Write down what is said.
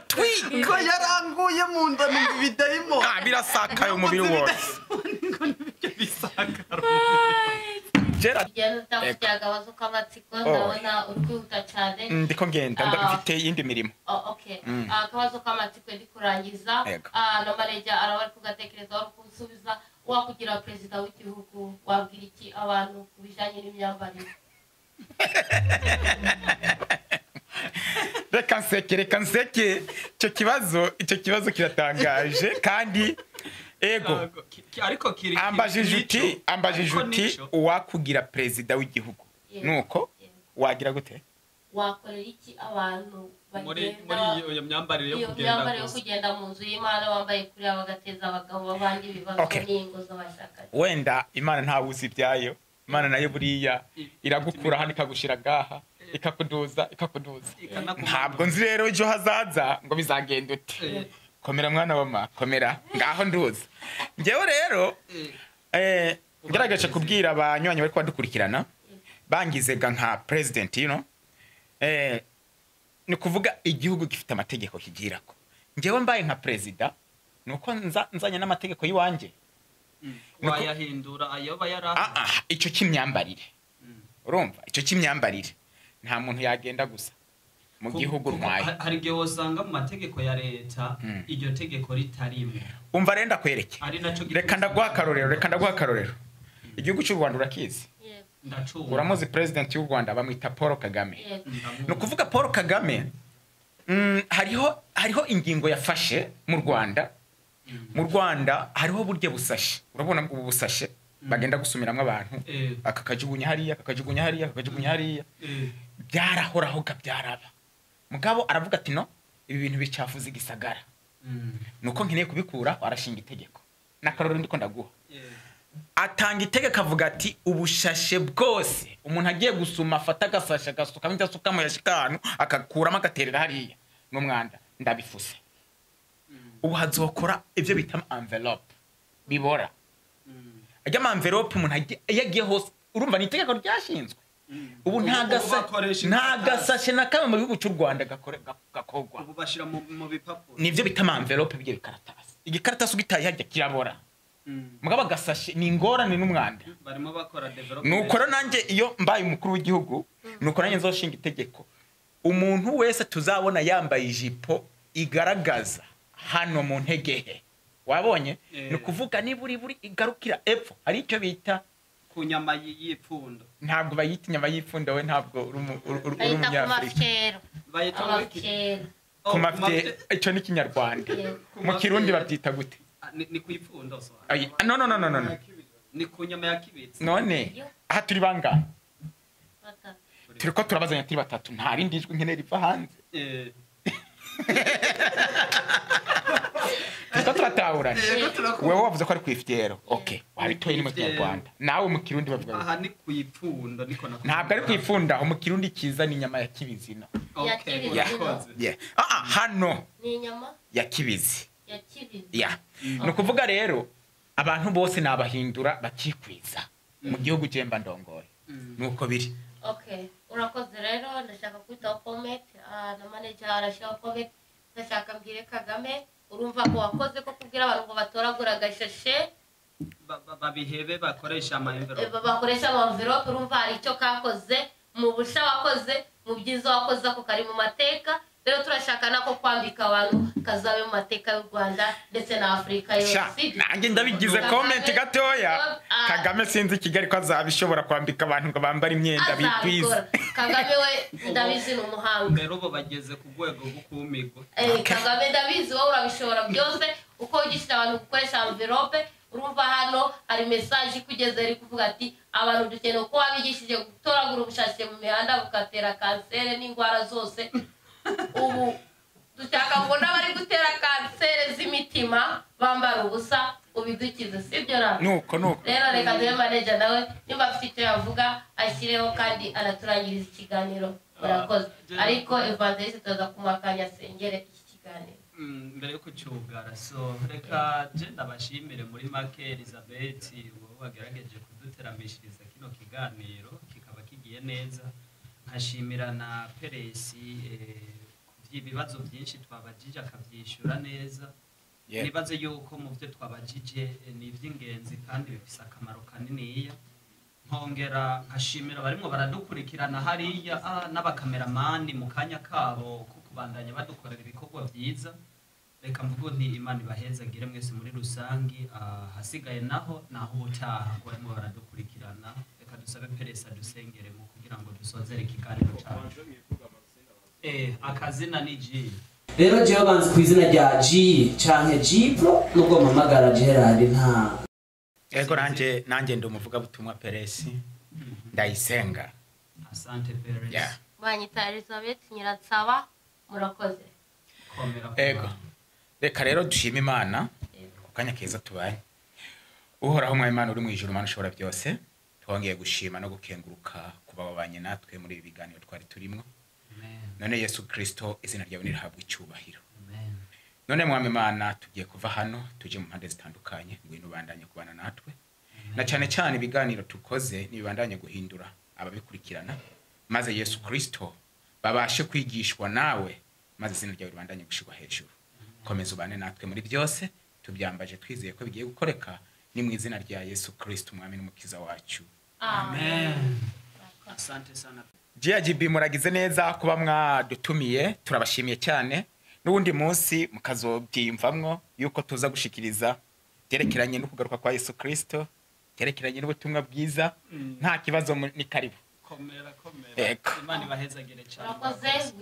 twigwa yaranguye mu nda numva ibidayimoni Ah, birasakaye umubiri wose ngo nibyo bisakara kera urugero ndamushyira agabazo k'amatsiko ndabona uri kwihuta cyane ndiko ngenda nda- Ah. mfite iyindi mirimo Oh, okay Ah, akabazo k'amatsiko ndi kurangiza Yego. Ah, na mareja araba ari kugatekereza ari kusubiza wakugira perezida w'igihugu wabwira iki abantu ku bijyanye n'imyambarire reka nseke reka nseke icyo kibazo icyo kibazo kiratangaje kandi ego ariko kiri ambajije uti ambajije uti uwakugira perezida w'igihugu Yego. nuko Yego. wagira gute wakorera iki abantu muri bagenda muri iyo- iyo myambarire yo iyo kugenda myambarire yo gusa kugenda mu nzu y'imana bambaye kuriya bagateza abagabo babandi ibibazo Okay. n'ingo z'abashakanye wenda imana ntawe uzi ibyayo imana nayo buriya iragukura hano ikagushira gaha ikakuduza ikakuduza ikanakumanura. ntabwo nzi rero ejo hazaza ngo bizagenda Eh. ute komera mwana wa ma komera ngaho nduza njyewe rero Eh, eh, ngaragaje kubwira abanywanyi bari kubadukurikirana bangizega nka president you know eh, ni ukuvuga igihugu gifite amategeko kigirako njyewe mbaye nka perezida ni uko nza- nzanye n'amategeko y'iwanjye wayahindura ayo aba yari Ah, ah, icyo cy'imyambarire urumva icyo cy'imyambarire nta muntu yagenda gusa mu gihugu rwaye hari igihe wasanga mu mategeko ya leta iryo tegeko ritarimo umva rero ndakwereke ari nacyo gituma reka ndaguha akarorero reka ndaguha akarorero igihugu cy'u rwanda urakizi Yego, ndacunga uramuzi perezidenti w'u rwanda bamwita paul kagame yego, ni ukuvuga paul kagame mm, hariho hariho ingingo yafashe mu rwanda mu rwanda hariho uburyo busashe urabona ubu busashe bagenda gusumiramo abantu Eh. aka kajugunya hariya aka kajugunya hariya aka kajugunya hariya Eh, byarahoraho byaraba mugabo aravuga ati no ibi bintu bicafuza igisagara mm, nuko nkeneye kubikura arashinga itegeko n'akarori ndiko ndaguha eh, atanga itegeko avuga ati ubushashe bwose umuntu agiye gusuma afata agasashe agasukamo idasukamo yashikanu akakuramo agaterera hariya n'umwanda ndabifuse ubu hazokora ibyo bita envelope bibora mm, ajya ama envelope umuntu agiye- iyo agiye hose urumva ni itegeko ryashinzwe mm. ubu nta Ubu gasa- bakoresha nta inkatasi. gasashe na kamwe mu gihugu cy'u rwanda gakore- gak- gakogwa ubu bashyira mu mu bipapuro nibyo bita amamverope by'ibyo bikaratasi igikaratasi ugitaye hajya kirabora Mm, mugabo agasashe ni ingorane n'umwanda barimo bakora development nuko rero nanjye iyo mbaye umukuru w'igihugu nuko nanjye nzashinga itegeko umuntu wese tuzabona yambaye ijipo igaragaza hano mu ntege he wabonye Eh. ni ukuvuga niba uri buri igarukira epfo hari icyo bita ku nyama y- y'ipfundo ntabwo bayita inyama y'ipfunda we ntabwo uri umu- uri- uri- uri bayita ku umunyafurika mafyero bayita muri- amafyero ku Oh, ku mafite mafite- icyo ni ikinyarwanda Yeah. mu kirundi babyita gute Ah, ni ni ku ipfundo so. Ayi, no no no no no no. ni ku nyama ya kibitsi none Yo. aha turi bangahe batatu turi ko turabazanya turi batatu nta rindi jwi nkeneye riva hanze Eh, turi ko turatahurana yego turakora. wowe wavuze ko ari ku ifitero ok wabitoye ni mu kinyarwanda nawe mu kirundi bavuga ngo aha ni ku ipfundo niko nakuvuga. ntabwo ari ku ifunda mu kirundi kiza ni inyama ya kibizino Okay, Ya kibitsi. urakoze. hano ni inyama ya kibizi ya kibizi ya ni ukuvuga rero abantu bose ni abahindura bakikwiza mu gihugu cyemba ndongoye Mm. ni uko biri okay urakoze rero ndashaka kwitaho comment Ah, na manager arashyiraho comment ndashaka mbwire kagame urumva ko wakoze ko kubwira abantu ngo batoragura agashashe Ba- ba- babihebe bakoresha ama eh, envelope ba- bakoresha amamverope urumva hari icyo kakoze mu busha wakoze mu byiza wakoze ako kari mu mateka rero turashaka nako kwambika abantu kazabe mu mateka y'u rwanda ndetse na afurika yose sha nanjye ndabigize Kagame- komenti gatoya Ah. kagame sinzi kigali ko azabishobora kwambika abantu ngo bambare imyenda bikwiza azabikora kagame we ndabizi ni umuhanga mbere ubu bageze ku rwego rwo kumigwa Eh, kagame ndabizi wowe urabishobora byose uko wigisha abantu gukoresha amverope urumva hano hari mesaje ikugeze iri kuvuga ati abantu dukeneye uko wabigishije gutoragura ubushake mu mihanda bugatera kanseri n'indwara zose ubu dushaka ngo n'abari gutera kanseri z'imitima bambara ubusa ubidukize sibyo na nuko nuko rero reka duhe maneja nawe niba afite icyo yavuga ashyireho kandi anaturangiriza ikiganiro murakoze ariko evangeliste tuza kumuha akanya asengere iki kiganiro Mm, mbere yo kucyugara so reka je ndabashimire muri make elizabeth wowe wagerageje kuduteramishiriza kino kiganiro kikaba kigiye neza nkashimira na peresi eh, ku ibibazo byinshi twabajije akabyishyura neza Yeah. nibaze yuko mu byo twabajije eh, ni iby'ingenzi kandi bifite akamaro kaniniya nkongera nkashimira abarimo baradukurikirana hariya ah, n'abakameramani mu kanya kabo ko kubandanya badukorera ibikorwa byiza reka mvugo nti imana ibahezagire mwese muri rusange ahasigaye naho naho ubutaha ko barimo baradukurikirana reka dusabe peresa dusengeremo kugira ngo dusozere ikiganiro cyacu eh, akazina ni jiri rero jewe banzi ku izina rya ji canke jipo nubwo mpamagara gerard nta ego nanjye nanjye ndi umuvugabutumwa peresi ndayisenga asante peresa Yeah. banyita elizabeth nyiransaba murakoze komera ku ego bantu. reka rero dushime imana Yego. ku kanya keza tubaye uhoraho umwami imana uri mu ijoro imana ushobora byose twongeye gushima no gukenguruka kuba babanye natwe muri ibi biganiro twari turimo Amen. none yesu kirisito izina ryawe nirihabwa icyubahiro Amen. none mwami imana tugiye kuva hano tujye mu mpande zitandukanye ngwino ubandanye kubana natwe na cyane cyane ibiganiro tukoze ntibibandanye guhindura ababikurikirana maze yesu kirisito babashe kwigishwa nawe maze izina ryawe ribandanye gushyirwa hejuru komeza ubane natwe muri byose tubyambaje twizeye ko bigiye gukoreka ni mu izina rya yesu kirisito umwami n'umukiza wacu Amen. Asante sana. GIGB muragize neza kuba mwadutumiye turabashimiye cyane n'ubundi munsi mukazobyiyumvamwo yuko tuza gushikiriza byerekeranye no kugaruka kwa Yesu Kristo byerekeranye n'ubutumwa bwiza nta kibazo mu- ni karibu Komera komera. Ego. Imana ibahezagire cyane. murakoze